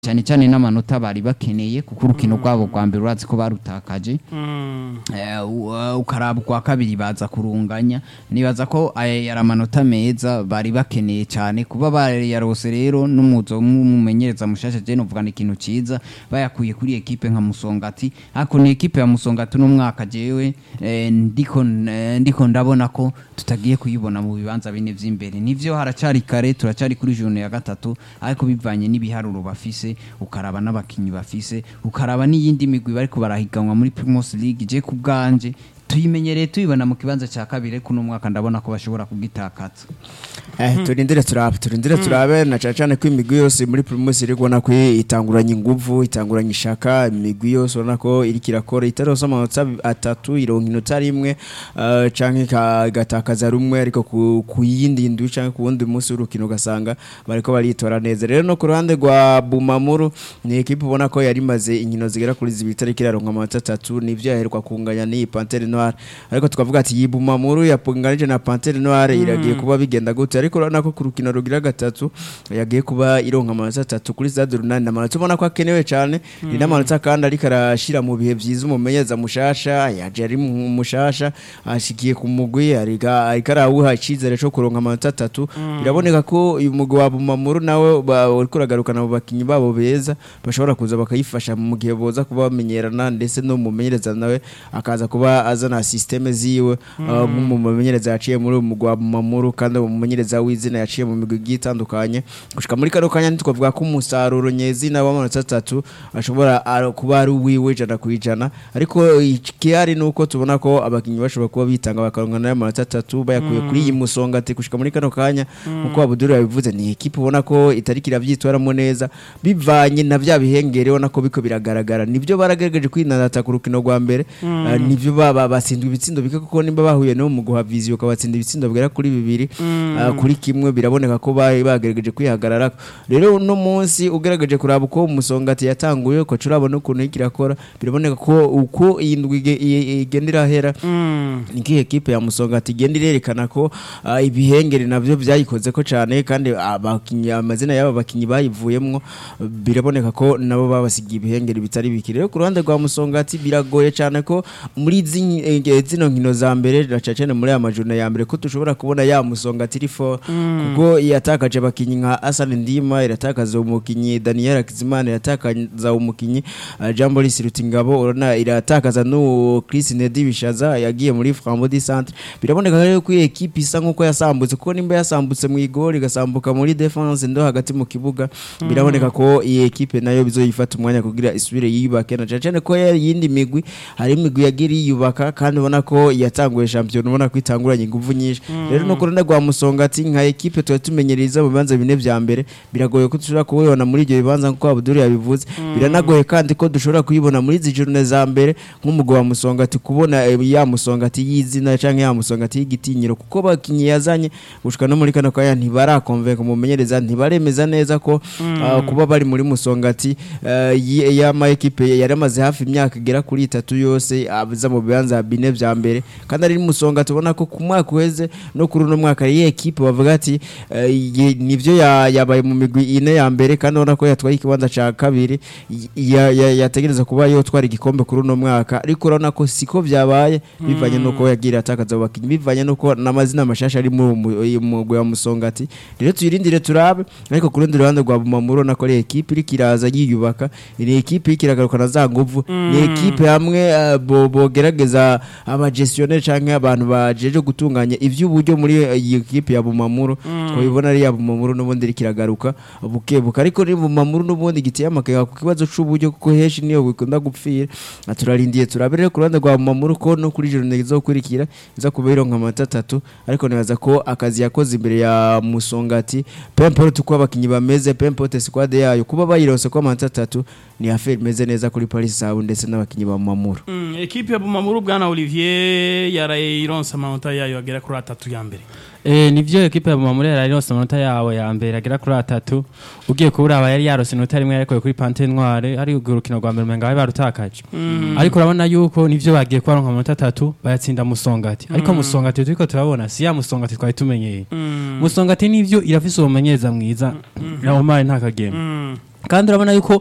cyane cyane n'amanota bari bakeneye kuko urukino rwabo rwa mbere urazi ko barutakaje Eh, u- ukaraba ukwa kabiri baza kurunganya nibaza ko aya yari amanota meza bari bakeneye cyane kuba barayarose rero n'umuzo w'umumenyereza mushasha je novuga ni ikintu ciza bayakuye kuri ekipe nka Musongati ariko ni ekipe ya Musongati n'umwaka jewe eh, ndiko eh, ndiko ndabona ko tutagiye kuyibona mu bibanza bine vy'imbere nivyo haracari kare turacari kuri journée ya gatatu ariko bivanye n'ibiharuro bafise ukaraba n'abakinyi bafise ukaraba n'iyindi migwi bariko barahiganwa muri Primus League je ku bwanje tuyimenyereye tuyibona mu kibanza cya kabiri ariko uno mwaka ndabona ko bashobora kugitakaza Eh, turindire turabe turindire turabe na cyane cyane ko imigwi yose muri Primus iri kubona ko itanguranye inguvu itanguranye ishaka imigwi yose ubona ko iri kirakora itarose amanota atatu ironka inota rimwe uh, canke ka- igatakaza rumwe ariko ku, ku yindi ndwi canke ku wundi munsi w'urukino ugasanga bariko baritora neza rero no ku ruhande rwa Bumamuru ni ekipe ubona ko yari imaze inkino zigera kuri zibiri itariki iraronka amanota atatu nivyo yaheruka kunganya n'iyi Panthère Noire ariko tukavuga ati iyi Bumamuru yapunganije na Panthère Noire iragiye kuba bigenda gute ariko urabona ko ku rukino rugira gatatu yagiye kuba ironka amanota atatu kuri stade runani amanota ubona ko akenewe cyane ni n'amanota kandi ariko arashira mu bihe byiza umumenyereza mushasha yaje ari mu- mushasha ashikiye ku mugwi ariko ariko arawuha icyizere cyo kuronka amanota atatu biraboneka ko uyu mugwi wa Bumamuru nawe ba- uriko uragarukana mu bakinyi babo beza bashobora kuza bakayifasha mu gihe boza kuba bamenyerana ndetse no mumenyereza nawe akaza kuba azana systeme ziwe uh, nk'umumenyereza yaciye muri uyu mugwi wa Bumamuru kandi umumenyereza w'izina yaciye mu migwi igiye itandukanye gushika muri kano kanya ntitwavuga ko umusaruro nyezina w'amanota atatu ashobora ari- kuba ari uwiwe ijana ku ijana ariko ikihari ni uko tubona ko abakinnyi bashobora kuba bitanga bakaronka nayo amanota atatu bayakuye kuri iyi musongati gushika muri kano kanya nkuko Abuduru yabivuze ni ekipe ubona ko itari kiravyitwaramo neza bivanye na vya bihengere ubona ko biko biragaragara nivyo baragerageje kwinanata ku rukino rwa mbere eh, nivyo baba basindwa ibitsindo bike kuko nimba bahuye no mu guha viziyo ukabatsinda ibitsindo bigera kuri bibiri ah, kuri kimwe biraboneka ko bari bagerageje kwihagarara rero uno munsi ugerageje kuraba uko umusongati yatanguye ko urabona ukuntu iriko irakora biraboneka ko uko iyi ndwi ige- i- igenda irahera niki ekipe ya musongati igenda irerekana ko ah, ibihengeri navyo vyayikoze ko cane kandi abakinyi amazina y'aba bakinyi bayivuyemwo biraboneka ko nabo babasigiye ibihengeri bitari biki rero ku ruhande rwa musongati biragoye cane ko muri zi- eh, zino nkino za mbere na cane cane muri aya majuna ya mbere ko dushobora kubona ya musongati iri fo kuko yatakaje abakinyi nka Hassan Ndima iratakaza umukinyi Daniel Akizimana iratakaza umukinyi uh, Jean Boris Rutingabo urona iratakaza no Chris Nedi Bishaza yagiye muri Frambo di Centre biraboneka rero ko iyi equipe isa nkuko yasambutse kuko nimba yasambutse mu igori igasambuka muri defense ndo hagati mu kibuga biraboneka ko iyi equipe nayo bizoyifata umwanya kugira isubire yiyubake na cane cane ko yari yindi migwi hari imigwi yagira yiyubaka kandi ubona ko yatanguye champion ubona ko itanguranye inguvu nyinshi rero no kurunda rwa musongati nka equipe tuba tumenyereza mu bibanza bine vya mbere biragoye ko dushobora kubibona muri ibyo bibanza nkuko Abdul yabivuze biranagoye kandi ko dushobora kuyibona muri izi journée za mbere nk'umugwi wa musongati kubona eh, ya musongati y'izina canke ya musongati y'igitinyiro kuko bakinyi yazanye gushika no muri kano kanya ntibarakonvenka umumenyereza ntibaremeza neza ko ah, kuba bari muri musongati eh, y- y'ama ekipe yari amaze hafi imyaka igera kuri itatu yose aza mu bibanza bine vya mbere kandi ari musonga tubona ko ku mwaka uheze no kuri uno mwaka iyi ekipe bavuga ati eh, ye- nivyo ya- yabaye mu migwi ine ya mbere kandi ubona ko yatwaye ikibanza ca kabiri y- ya- ya- yategereza kuba yotwara igikombe kuri uno mwaka ariko urabona ko siko vyabaye bivanye nuko yagira atakaza abo bakinyi bivanye nuko n'amazina mashasha ari mu mu- mugwi wa musongati rero tuyirindire turabe ariko ku rundi ruhande rwa bumamuru urabona ko ari ekipe iriko iraza yiyubaka ni ekipe iriko iragarukana za nguvu ni ekipe hamwe eh, bo- bogerageza abagestionnaire canke abantu bajeje gutunganya ivy'uburyo muri iyi ekipe ya bumamuru twabibona ari ya bumamuru n'ubundi iriko iragaruka bukebuka ariko ni bumamuru n'ubundi giteye amakega ku kibazo c'uburyo kuko henshi niyo bikunda gupfira Ah, turarindiye turabe rero ku ruhande rwa bumamuru ko no kuri journée izokurikira iza kuba ironka amanota atatu ariko nibaza ko akazi yakoze imbere ya musongati pemporte uko abakinyi bameze pemporte squad yayo kuba bayironse ko amanota atatu ni affaire imeze neza kuri Paris Sabu ndetse n'abakinyi ba Mamuru Mm, ekipe ya Bumamuru bwana Olivier yaraye ironsa amanota yayo agera kuri atatu ya mbere Eh, nivyo ekipe ya Bumamuri yari yose amanota yawe ya mbere agera kuri atatu ugiye kuburaba yari yarose inota rimwe yarekuye kuri Pante Noire ari urukino rwa mbere umenga bari barutakaje ariko urabona yuko nivyo bagiye kubaronka amanota atatu bayatsinda musongati ariko musongati turiko turabona si ya musongati twari tumenyeye musongati nivyo irafise umumenyereza mwiza Omar ntakagema kandi urabona yuko